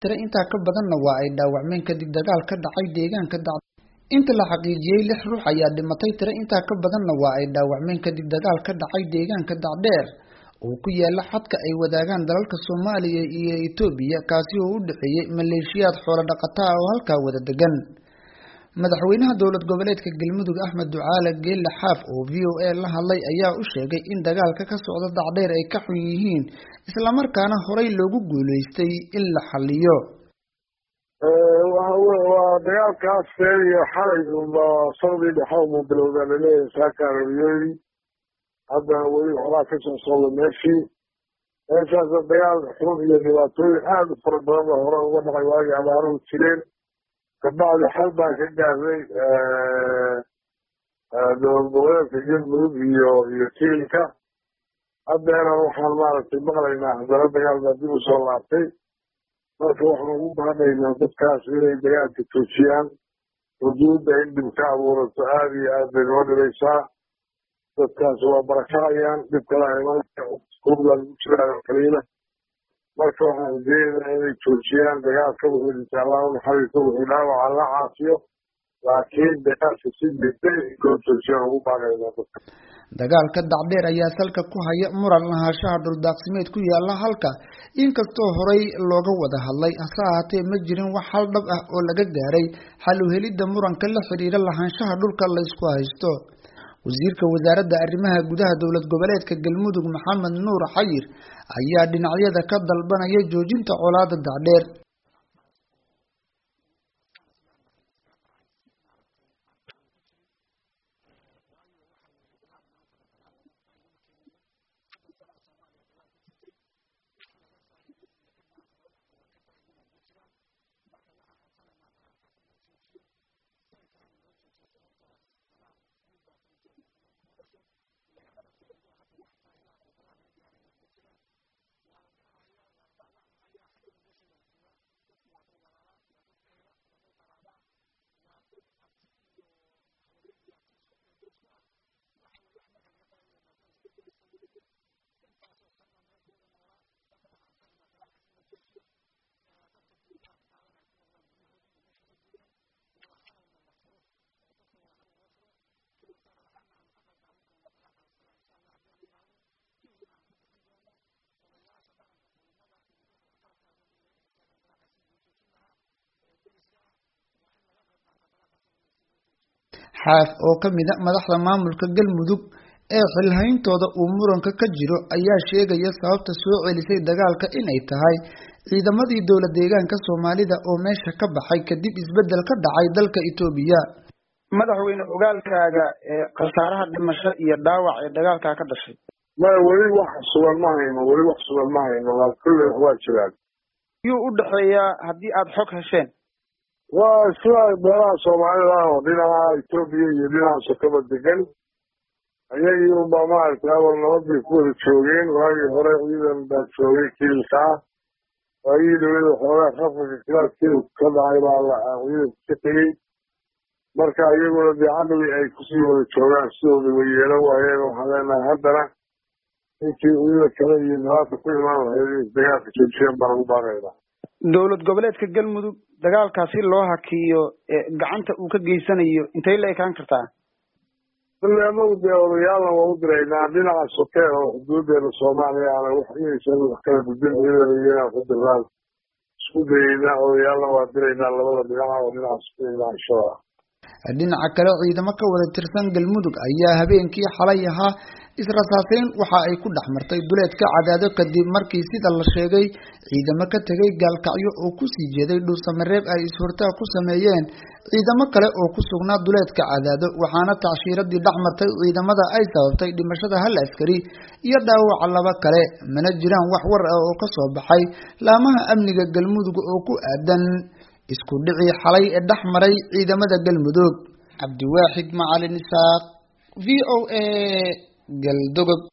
tiro intaa ka badanna waa ay dhaawacmeen kadib dagaal ka dhacay deegaanka dac inta la xaqiijiyey lix ruux ayaa dhimatay tiro intaa ka badanna waa ay dhaawacmeen kadib dagaal ka dhacay deegaanka dacdheer oo ku yaala xadka ay wadaagaan dalalka soomaaliya iyo etoobiya kaasi oo u dhexeeyey maleeshiyaad xoolo dhaqata ah oo halkaa wada degan madaxweynaha dowlad goboleedka galmudug axmed ducaale geelle xaaf oo v o a la hadlay ayaa u sheegay in dagaalka ka socda dacdheer ay ka xun yihiin islamarkaana horey loogu guuleystay in la xaliyo waa dagaalkaas feeriyo xalay unba sanadii dhexe uma bilowda laleeyahay saaka aroriyoyi haddana weli waxbaa ka soo socda meeshii meeshaasa dagaal xun iyo dhibaatooyin aada u fara badan ba hore uga dhacay waagii abaaruhu jireen kabacdi xal baan ka gaarnay dowlad goboleedka galmudug iyo iyo tiilka haddeena waxaan maaragtay maqlaynaa haddana dagaal baa dib usoo laabtay marka waxaan ugu baanaynaa dadkaas inay dagaalka joojiyaan xuduudda in dhib ka abuurato aada iyo aad bay noo dhibaysaa dadkaas waa barakacayaan dhib kalaa imanaya lagu jiraayo kaliina marka waxaan rajeynaynaa inay joojiyaan dagaalka wuxuu dhinta allahu naxariiso wuxuu dhaawaca la caafiyo laakiin dagaalka si degdeg loo joojiyaan ugu baanaynaa dadka dagaalka dacdheer ayaa salka ku haya muran lahaanshaha dhuldaaqsimeed ku yaala halka inkastoo horey looga wada hadlay hase ahaatee ma jirin wax hal dhab ah oo laga gaaray xal u helidda muranka la xidhiira lahaanshaha dhulka laysku haysto wasiirka wasaaradda arrimaha gudaha dowlad goboleedka galmudug maxamed nuur xayir ayaa dhinacyada ka dalbanaya joojinta colaada dacdheer xaaf oo ka mid a madaxda maamulka galmudug ee xilhayntooda uu muranka ka jiro ayaa sheegaya sababta soo celisay dagaalka inay tahay ciidamadii dowla deegaanka soomaalida oo meesha ka baxay kadib isbeddel ka dhacay dalka etoobiya madaxweyne ogaalkaaga ee khasaaraha dhimasho iyo dhaawac ee dagaalkaa ka dhashay maya weli wax sugan ma hayno weli wax sugan ma hayno waa kulle waa jiraan yuu u dhexeeyaa haddii aada xog hesheen waa sida meelaha soomaalida oo dhinaca etoobiya iyo dhinaca sokaba degan ayagii unbaa maaragtay awal nabadbay ku wada joogeen waagii hore ciidan baa joogay kiilka ah waagii dhawada xoogaa khafka kilaadkeedu ka dhacay baa ciidanka ka tegey marka iyaguna dee caqli ay kusii wada joogaan sidooda way yeelan waayeen waxaan leenahay haddana intii ciida kale iyo nabaadka ku imaan lahayd in dagaalka joojiyeen baan ugu baaqaynaa dowlad goboleedka galmudug dagaalkaasi loo hakiyo gacanta uu ka geysanayo intay la ekaan kartaa bale anagu dee odayaalna waa u diraynaa dhinaca soke oo xuduudeena soomaaliya ana wax inaysan wax kala gudbin ciidana iyo inaan ku dirnaan isku dayeynaa odayaalna waa diraynaa labada dhinaca oo dhinaca soke dhinaca shada dhinaca kale ciidamo ka wada tirsan galmudug ayaa habeenkii xalay ahaa israsaaseyn waxa ay ku dhex martay duleedka cadaado kadib markii sida la sheegay ciidamo ka tegay gaalkacyo oo kusii jeeday dhuusamareeb ay is-hortaag ku sameeyeen ciidamo kale oo ku sugnaa duleedka cadaado waxaana tacshiiradii dhex martay ciidamada ay sababtay dhimashada hal askari iyo dhaawaca laba kale mana jiraan wax war ah oo kasoo baxay laamaha amniga galmudug oo ku aadan isku dhicii xalay ee dhex maray ciidamada galmudug cabdiwaaxid macalin isaaq v o a galdogob